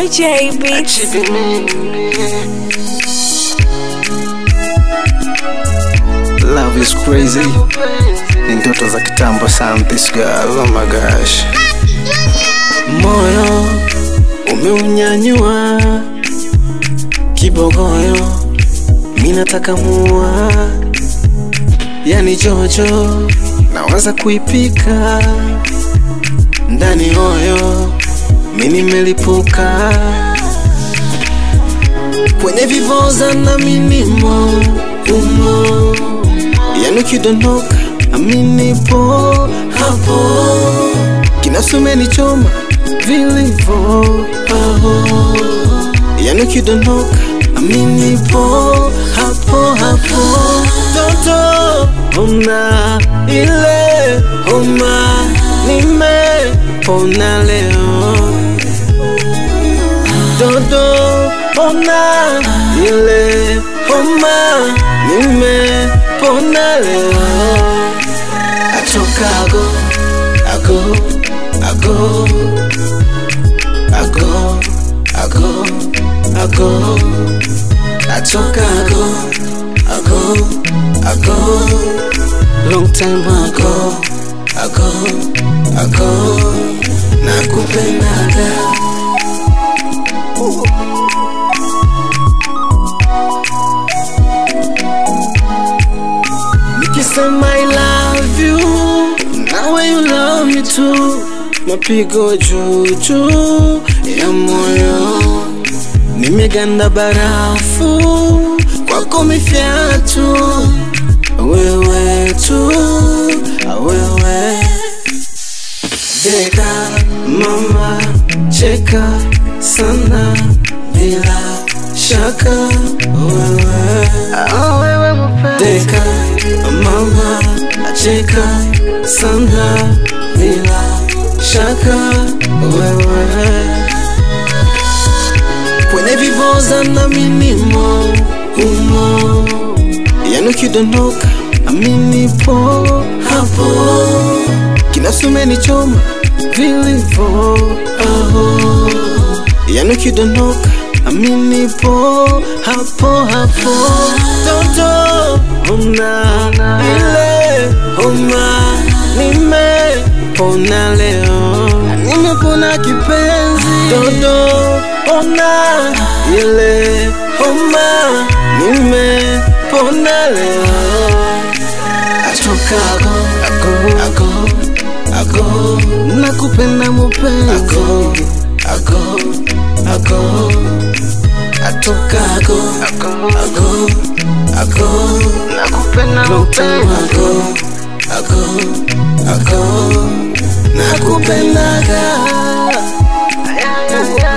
J Beats. Love is crazy. Ni ndoto za kitambo sana this girl. Oh my gosh. Moyo umeunyanyua kibogoyo, mi nataka mua, yani jojo, nawaza kuipika ndani hoyo, mi nimelipuka kwenye vivoza na minimo umo, yani ukidondoka aminipo hapo, kinafsi umenichoma vilivyo aho, yani ukidondoka aminipo hapo hapo, toto ona ile homa nimepona leo dodo ona ile homa nimepona leo atokago ago ago ago ago ago atokago ago ago long time ago ago ago nakupendaga Nikisema I love you nawe you love me too, mapigo juu juu ya moyo, nimeganda barafu kwako mifyatu, wewe tu wewe deka mama cheka sana bila shaka wewe oh, wewe deka mama acheka sana bila shaka wewe kwenye vivoza na minimo humo yani ukidondoka aminipo hapo kinafsi umenichoma vilivyo aho yani ukidondoka aminipo hapo hapo toto ona ile homa nimepona leo nimepona kipenzi toto ona ile homa nimepona leo atokago ago ago ago nakupenda mupenzi ago ago ago atokago ago ago ago nakupenda mupenzi ago ago ago nakupendaga